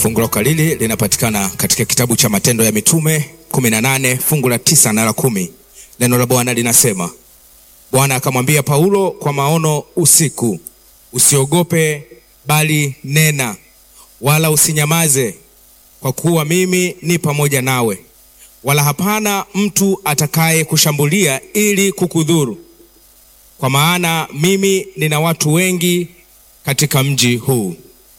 Fungu la ukalili linapatikana katika kitabu cha Matendo ya Mitume 18 fungu la tisa na la kumi. Neno la Bwana linasema, Bwana akamwambia Paulo kwa maono usiku, usiogope, bali nena, wala usinyamaze, kwa kuwa mimi ni pamoja nawe, wala hapana mtu atakaye kushambulia ili kukudhuru, kwa maana mimi nina watu wengi katika mji huu.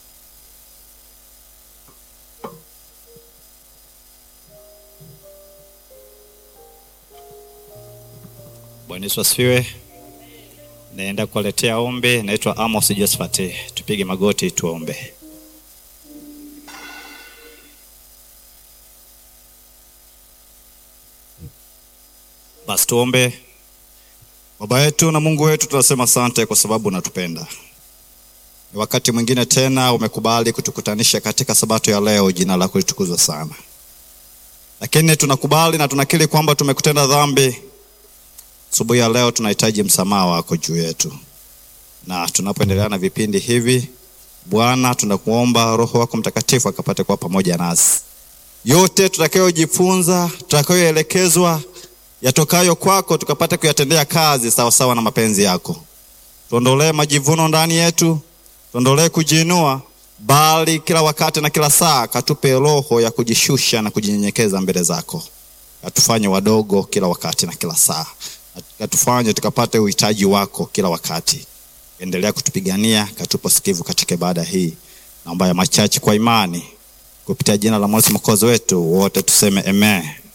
Bwana Yesu asifiwe. Naenda kuwaletea ombi. Naitwa Amos Josephat. Tupige magoti tuombe. Basi tuombe. Baba yetu na Mungu wetu, tunasema asante kwa sababu unatupenda. Ni wakati mwingine tena umekubali kutukutanisha katika sabato ya leo. Jina lako litukuzwe sana, lakini tunakubali na tunakiri kwamba tumekutenda dhambi Asubuhi ya leo tunahitaji msamaha wako juu yetu, na tunapoendelea na vipindi hivi, Bwana, tunakuomba Roho wako Mtakatifu akapate kuwa pamoja nasi. Yote tutakayojifunza, tutakayoelekezwa, yatokayo kwako, tukapate kuyatendea kazi sawasawa sawa na mapenzi yako. Tuondolee majivuno ndani yetu, tuondolee kujiinua, bali kila wakati na kila saa katupe roho ya kujishusha na kujinyenyekeza mbele zako, katufanye wadogo kila wakati na kila saa katufanye tukapate uhitaji wako kila wakati. Endelea kutupigania, katupa sikivu katika ibada hii, naomba ya machache kwa imani, kupitia jina la Mwokozi wetu, wote tuseme amen.